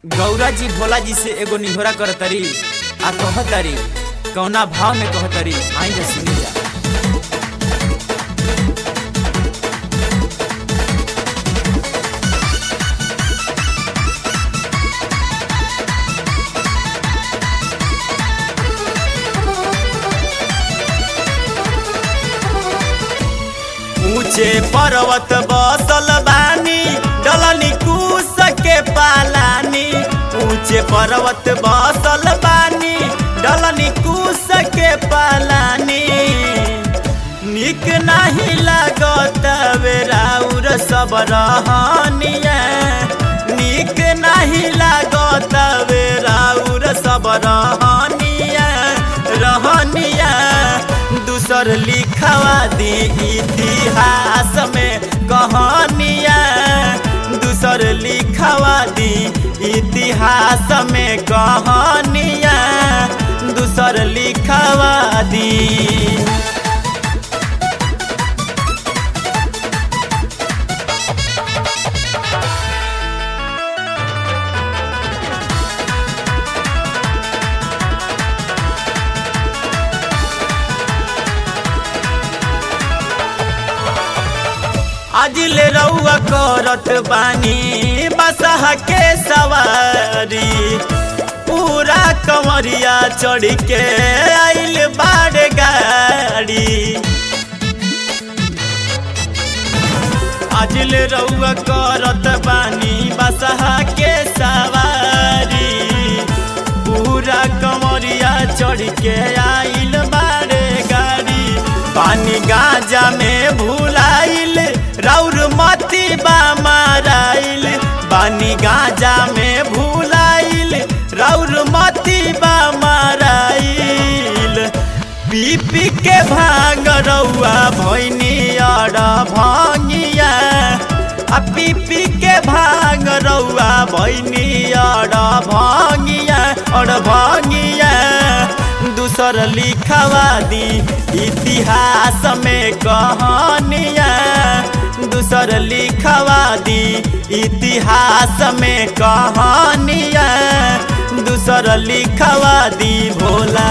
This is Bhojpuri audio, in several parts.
गौरा जी भोला जी से एगो निहोरा करतरी आ कहतरी कौना भाव में कहतरी आई जा सुनी जा ऊंचे पर्वत बसल बानी डलनी कूस के पालानी ऊंचे पर्वत बसल बानी डलनी कूस के पालानी निक नहीं लागत बेराउर सब रहनिया निक नहीं लागत बेराउर सब रहनिया रहनिया दूसर लिखवा दी इतिहास में कहानिया दूसर लिखवा दी इतिहास में कहानिया दूसर लिखवा दी आज ले रउआ करत बानी बसह के सवारी पूरा कमरिया चढ़ के आइल बाड़ गाड़ी आज ले रउआ करत बानी बसह के सवारी पूरा कमरिया चढ़ के आइल बाड़े गाड़ी पानी गांजा में भुलाइल राउर मती बा माराइल पानी गांजा में भुलाइल राउर मती बा माराइल पी पी के भांग रउआ भैनी अड़ भंगिया आ पी पी के भांग रउआ भैनी अड़ भंगिया अड़ भंगिया दूसर लिखवा दी इतिहास में कहानिया दूसर लिखवा दी इतिहास में कहानिया दूसर लिखवा दी भोला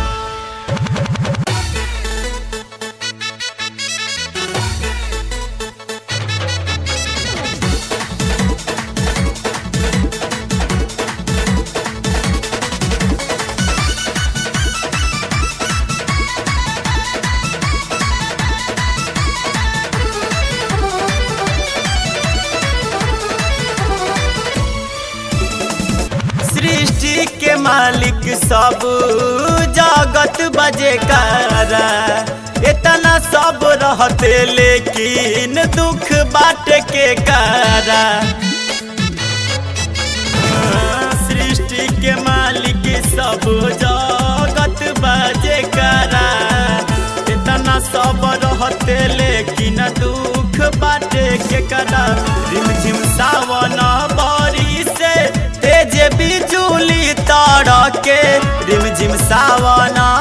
सृष्टि के मालिक सब जगत बजे कारा इतना सब रहते लेकिन दुख बाट के कारा सृष्टि के मालिक सब जगत बजे कारा इतना सब रहते लेकिन दुख बाटे के करा रिम झिम सावन बरी से तेज बिजुली तार के रिम झिम सावन